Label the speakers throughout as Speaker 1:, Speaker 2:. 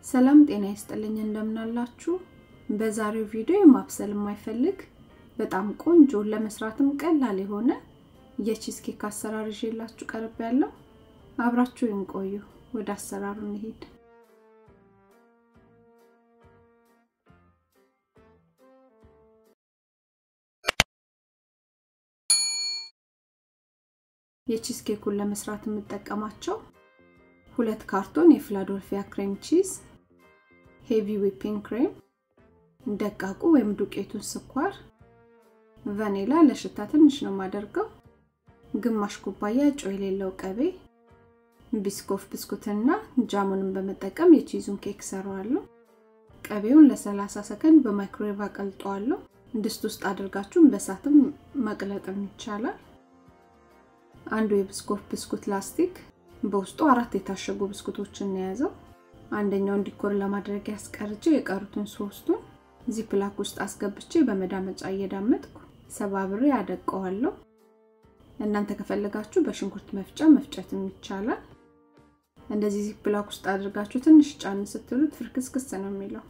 Speaker 1: ሰላም ጤና ይስጥልኝ እንደምናላችሁ። በዛሬው ቪዲዮ ማብሰል የማይፈልግ በጣም ቆንጆ ለመስራትም ቀላል የሆነ የቺዝ ኬክ አሰራር ይዤላችሁ ቀርብ ያለው አብራችሁ ይንቆዩ። ወደ አሰራሩ እንሂድ። የቺዝ ኬኩን ለመስራት የምጠቀማቸው ሁለት ካርቶን የፊላዶልፊያ ክሬም ቺዝ፣ ሄቪ ዊፒንግ ክሬም፣ ደቃቁ ወይም ዱቄቱን ስኳር፣ ቫኒላ ለሽታ ትንሽ ነው የማደርገው፣ ግማሽ ኩባያ ጨው የሌለው ቅቤ፣ ቢስኮፍ ብስኩትና ጃሙንን በመጠቀም የቺዙን ኬክ ሰራዋለሁ። ቅቤውን ለ30 ሰከንድ በማይክሮዌቭ አቀልጠዋለሁ። ድስት ውስጥ አድርጋችሁን በሳትም መቅለጥም ይቻላል። አንዱ የብስኮፍ ብስኩት ላስቲክ በውስጡ አራት የታሸጉ ብስኩቶችን የያዘው። አንደኛውን ዲኮር ለማድረግ ያስቀርቼ የቀሩትን ሶስቱን ዚፕላክ ውስጥ አስገብቼ በመዳመጫ እየዳመጥኩ ሰባብሬ አደቀዋለሁ። እናንተ ከፈለጋችሁ በሽንኩርት መፍጫ መፍጨትም ይቻላል። እንደዚህ ዚፕላክ ውስጥ አድርጋችሁ ትንሽ ጫን ስትሉት ፍርክስክስ ነው የሚለው።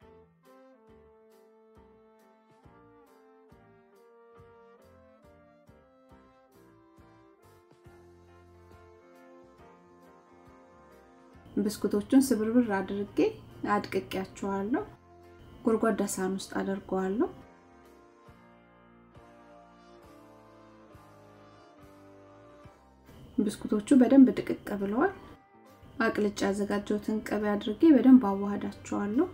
Speaker 1: ብስኩቶቹን ስብርብር አድርጌ አድቅቄያቸዋለሁ። ጎድጓዳ ሳህን ውስጥ አደርገዋለሁ። ብስኩቶቹ በደንብ ድቅቅ ብለዋል። አቅልጬ ያዘጋጀሁትን ቅቤ አድርጌ በደንብ አዋህዳቸዋለሁ።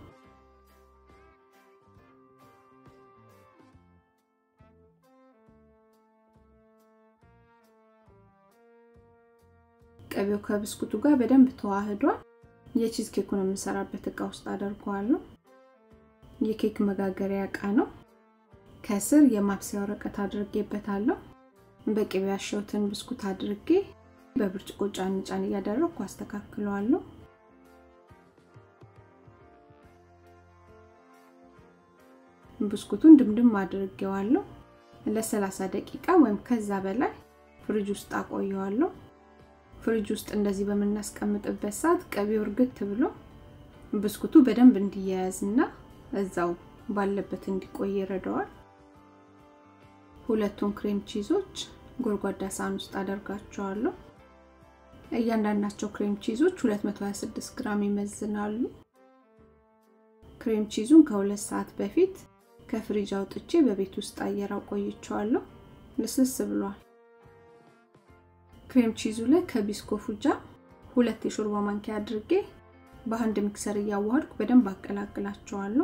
Speaker 1: ቅቤው ከብስኩቱ ጋር በደንብ ተዋህዷል። የቺዝ ኬኩን የምሰራበት እቃ ውስጥ አደርገዋለሁ። የኬክ መጋገሪያ እቃ ነው። ከስር የማብሰያ ወረቀት አድርጌበታለሁ። በቅቤ ያሸሁትን ብስኩት አድርጌ በብርጭቆ ጫን ጫን እያደረግኩ አስተካክለዋለሁ። ብስኩቱን ድምድም አድርጌዋለሁ። ለ30 ደቂቃ ወይም ከዛ በላይ ፍሪጅ ውስጥ አቆየዋለሁ። ፍሪጅ ውስጥ እንደዚህ በምናስቀምጥበት ሰዓት ቅቤው እርግት ብሎ ብስኩቱ በደንብ እንዲያያዝ እና እዛው ባለበት እንዲቆይ ይረዳዋል። ሁለቱን ክሬም ቺዞች ጎድጓዳ ሳህን ውስጥ አደርጋቸዋለሁ። እያንዳንዳቸው ክሬም ቺዞች 226 ግራም ይመዝናሉ። ክሬም ቺዙን ከሁለት ሰዓት በፊት ከፍሪጅ አውጥቼ በቤት ውስጥ አየር አቆይቼዋለሁ። ልስልስ ብሏል። ክሬም ቺዙ ላይ ከቢስኮፉ ጃም ሁለት የሾርባ ማንኪያ አድርጌ በአንድ ሚክሰር እያዋሃድኩ በደንብ አቀላቅላቸዋለሁ።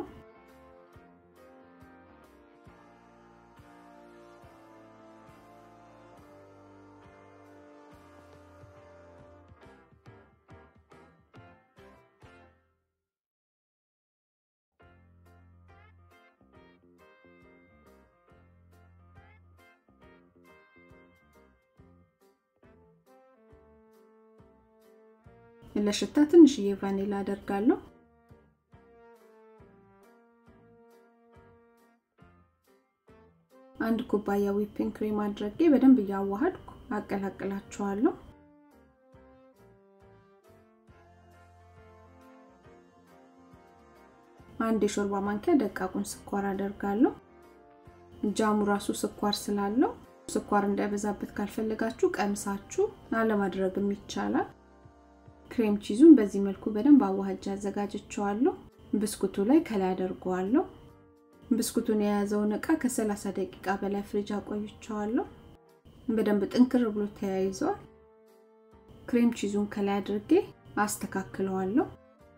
Speaker 1: ለሽታ ትንሽዬ ቫኒላ አደርጋለሁ። አንድ ኩባያ ዊፒንግ ክሬም አድርጌ በደንብ እያዋሃድኩ አቀላቅላቸዋለሁ። አንድ የሾርባ ማንኪያ ደቃቁን ስኳር አደርጋለሁ። ጃሙ ራሱ ስኳር ስላለው ስኳር እንዳይበዛበት ካልፈለጋችሁ ቀምሳችሁ አለማድረግም ይቻላል። ክሬም ቺዙን በዚህ መልኩ በደንብ አዋሃጃ አዘጋጅቸዋለሁ። ብስኩቱ ላይ ከላይ አደርገዋለሁ። ብስኩቱን የያዘውን እቃ ከ30 ደቂቃ በላይ ፍሪጅ አቆይቸዋለሁ። በደንብ ጥንክር ብሎ ተያይዘዋል። ክሬም ቺዙን ከላይ አድርጌ አስተካክለዋለሁ።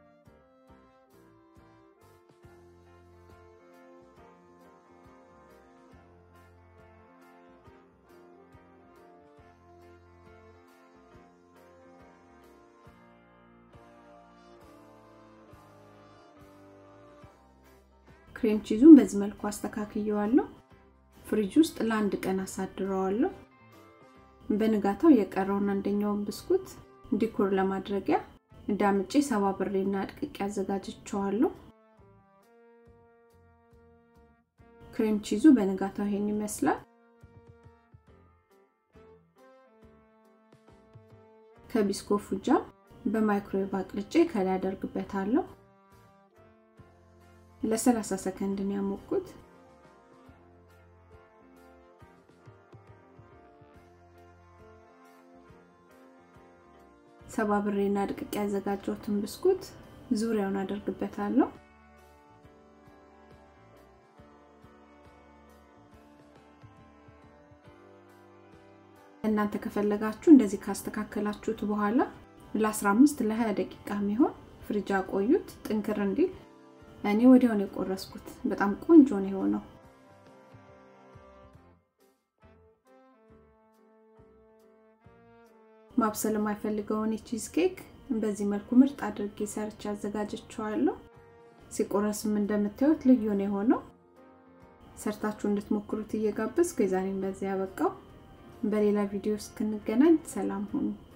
Speaker 1: ክሬም ቺዙን በዚህ መልኩ አስተካክየዋለሁ። ፍሪጅ ውስጥ ለአንድ ቀን አሳድረዋለሁ። በንጋታው የቀረውን አንደኛውን ብስኩት ዲኮር ለማድረጊያ ዳምጬ ሰባብሬና አድቅቄ አዘጋጅቸዋለሁ። ክሬም ቺዙ በንጋታው ይሄን ይመስላል። ከቢስኮፉ ጃም በማይክሮዌቭ አቅልጬ ከላይ አደርግበታለሁ። ለ30 ሰከንድ ነው ያሞቁት። ሰባብሬና ድቅቅ ያዘጋጀሁትን ብስኩት ዙሪያውን አደርግበታለሁ። እናንተ ከፈለጋችሁ እንደዚህ ካስተካከላችሁት በኋላ ለ15 ለ20 ደቂቃ የሚሆን ፍሪጅ አቆዩት ጥንክር እንዲል። እኔ ወዲያው ነው የቆረስኩት። በጣም ቆንጆ ነው የሆነው። ማብሰል የማይፈልገውን የቺዝ ኬክ በዚህ መልኩ ምርጥ አድርጌ ሰርቼ አዘጋጀችዋለሁ። ሲቆረስም እንደምታዩት ልዩ ነው የሆነው። ሰርታችሁ እንድትሞክሩት እየጋበዝኩ የዛሬን በዚህ ያበቃው። በሌላ ቪዲዮ እስክንገናኝ ሰላም ሁኑ።